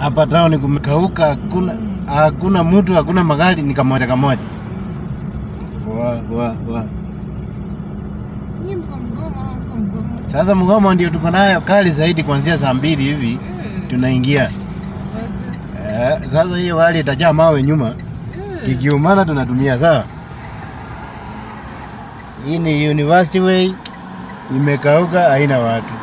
hapa town kumekauka, hakuna hakuna mtu, hakuna magari, ni kamoja kamoja. Wa, wa, wa. Nyinyi mko mgomo au mko mgomo? Sasa mgomo ndio tuko nayo kali zaidi, kuanzia saa mbili hivi tunaingia. Wacha. Eh, sasa hiyo gari itajaa mawe nyuma, kikiumana tunatumia sawa. Hii ni University Way, imekauka, haina watu.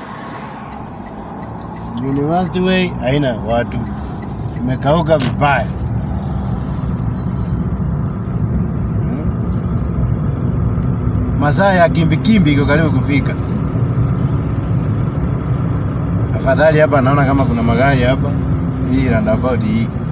University Way haina watu, imekauka vibaya. Hmm. Masaa ya kimbikimbi iko karibu kufika. Afadhali hapa naona kama kuna magari hapa, hii roundabout hii